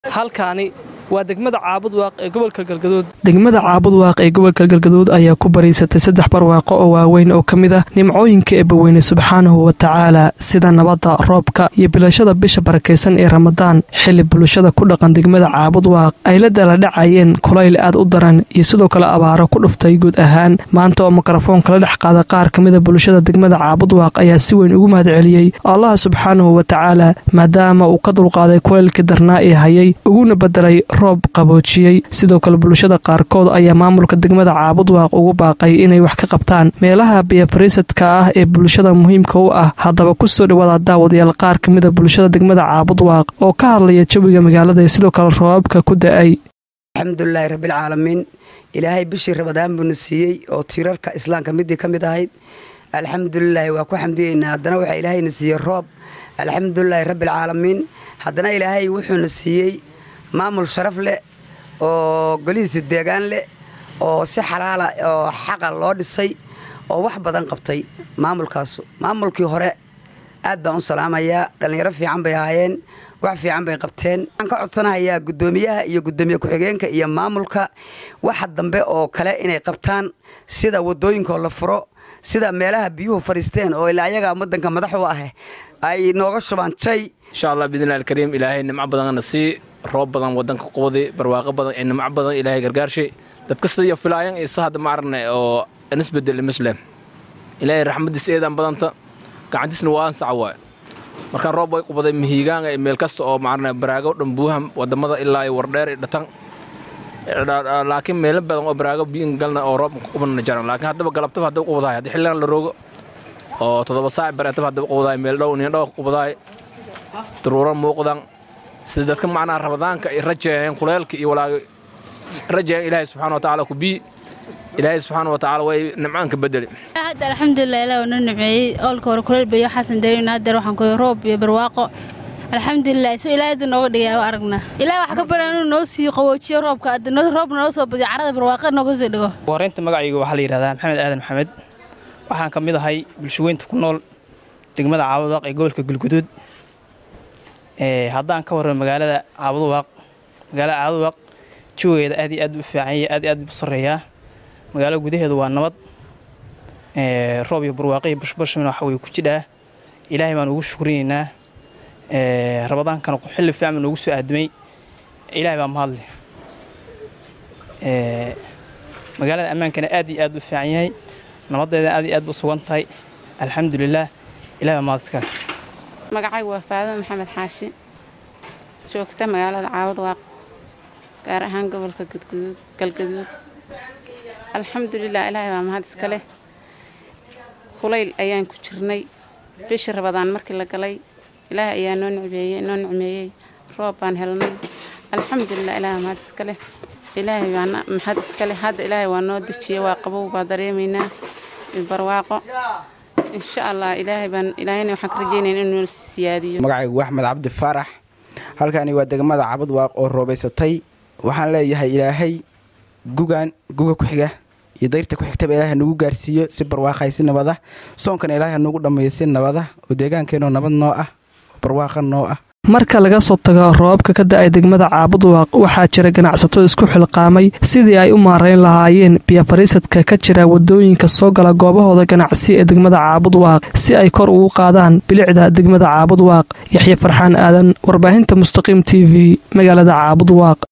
halkaani waa degmada caabud waaq ee gobolka galgaduud degmada caabud waaq ee gobolka galgaduud ayaa ku bariisatay saddex barwaaqo oo waaweyn oo ka mid ah nimcooyinka eebbaweyne subxaanahu wa tacaala sida nabadda roobka iyo bilashada bisha barakaysan ee ramadaan xili bulshada ku dhaqan degmada caabud waaq ay la daladhacayeen kulayl aad u daran iyo sidoo kale abaaro ku dhuftay guud ahaan maanta oo mikrofoonka la dhex qaada qaar ka mida bulshada degmada caabud waaq ayaa si weyn ugu mahadceliyey allaha subxaanahu wa tacaala maadaama uu ka dulqaaday kulaylkii darnaa ee hayay uguna bedelay roob qaboojiyey sidoo kale bulshada qaarkood ayaa maamulka degmada caabud waaq ugu baaqay inay wax ka qabtaan meelaha biyafariisadka ah ee bulshada muhiimka u ah haddaba kusoo dhawaada daawadayaal qaar ka mida bulshada degmada caabud waaq oo ka hadlaya jawiga magaalada ee sidoo kale roobabka ku da-ay alxamdulilaahi rabbilcaalamiin ilaahay bishii rabadaan buuna siiyey oo tiirarka islaamka midii ka mid ahayd alxamdulilaahi waa ku xamdiyeynaa haddana waxaa ilaahayna siiyey roob alxamdulilaahi rabbilcaalamiin haddana ilaahay wuxuuna siiyey maamul sharaf leh oo golihiisa deegaan leh oo si xalaala oo xaqa loo dhisay oo wax badan qabtay maamulkaasu maamulkii hore aad baan u salaamayaa dhallinyaro fiican bay ahaayeen wax fiican bay qabteen waxaan ka codsanahayaa guddoomiyaha iyo guddoomiye ku-xigeenka iyo maamulka waxa dambe oo kale inay qabtaan sida wadooyinkoo la furo sida meelaha biyuhu fadhiisteen oo ilaa ayaga waddanka madax u ah ay nooga shubaan jay insha allah biidnillahi alkariim ilaahay nimco badanna sii roob badan wadanka qubadi barwaaqo badan ee nimco badan ilaahay gargaarshay dad kasta iyo filaayan iyo sahad maarne oo nisbedel muslim ilaahay raxmadiis eedan badanta gacantiisna waa ansaca waay markaan roob way qubaday mihiigaanga iyo meel kasta oo maarne baraago dhan buuham wadamada ilaa iyo wardheer iyo dhatan laakiin meelo badan oo baraago biyin galna oo roob qubanna jaran laakiin haddaba galabtaba haddaba qubadahay haddii xilligan la roogo oo toddoba saac bareetaba haddaba qubadahay meel dhow nin dhow qubadahay daruuro muuqdan sida dadka macnaha rabadaanka ay rajeeyeen kuleelka iyo walaaga rajeeyeen ilaahay subxaana watacaala ku bii ilaahay subxaana watacaala way nimcaanka bedeli hadda alxamdulilah ilaah noo nimceeyey oolka hore kuleel bayo xasan dareyn hadeer waxaan ku roob iyo barwaaqo alxamdulilah soo ilaahay hadda nooga dhigay waa aragnaa ilaah wax ka baran inuu noo sii qaboojiyo roobka hadda roob noo soo badiyo carada barwaaqa nooga soo dhigo horeynta magacayga waxaa la yidhahdaa maxamed aadan maxamed waxaan ka mid ahay bulshaweynta ku nool degmada caabudaaq ee gobolka galguduud haddaan ka warramo magaalada caabuduwaaq magaalada caabuduwaaq jawigeeda aad iyo aad u fiicanya aad iyo aad u sarreeyaa magaalada gudaheedu waa nabad roob iyo barwaaqo iyo bashbashmina waxa weye ku jidhaa ilaahay baan ugu shukrinaynaa rabadaankana xilli fiican baa noogu soo aadamay ilaahay baa mahadle magaalada ammaankana aad iyo aad u fiican yahay nabadeeda aad iyo aad u sugan tahay alxamdulilaah ilahay baa mahad iskale magacaygu waa faadimo maxamed xaashi joogta magaalada caawad waaq gaar ahaan gobolka galgaduud alxamdulilah ilaahay baa mahad iska leh kulayl ayaan ku jirnay bishii rabadaan markii la galay ilaahay ayaa noo nicmeeyey noo nicmeeyey roob baan helnay alxamdulilah ilaahay baa mahad iska leh ilaahay baa mahad iska leh hadda ilaahay waa noo dejiyey waa qabow baa dareemaynaa barwaaqo insha allah ilaahay baan ilaahayna waxaan ka rajeynaya inuu noo siyaadiyo magacaygu axmed cabdi faarax halkani waa degmada cabad waaq oo roobaysatay waxaan leeyahay ilaahay gugan guga ku xiga iyo dayrta ku xigtaba ilaahay nagu gaarsiiyo si barwaaqay si nabada soonkana ilaahay nagu dhammeeyo si nabada oo deegaankeenoo nabad noo ah oo barwaaqa noo ah marka laga soo tago roobabka ka da-ay degmada caabud waaq waxaa jira ganacsato isku xilqaamay sidii ay u maarayn lahaayeen biyafariisadka ka jira wadooyinka soo gala goobahooda ganacsi ee degmada caabud waaq si ay kor ugu qaadaan bilicda degmada caabud waaq yaxya farxaan aadan warbaahinta mustaqiim t v magaalada caabud waaq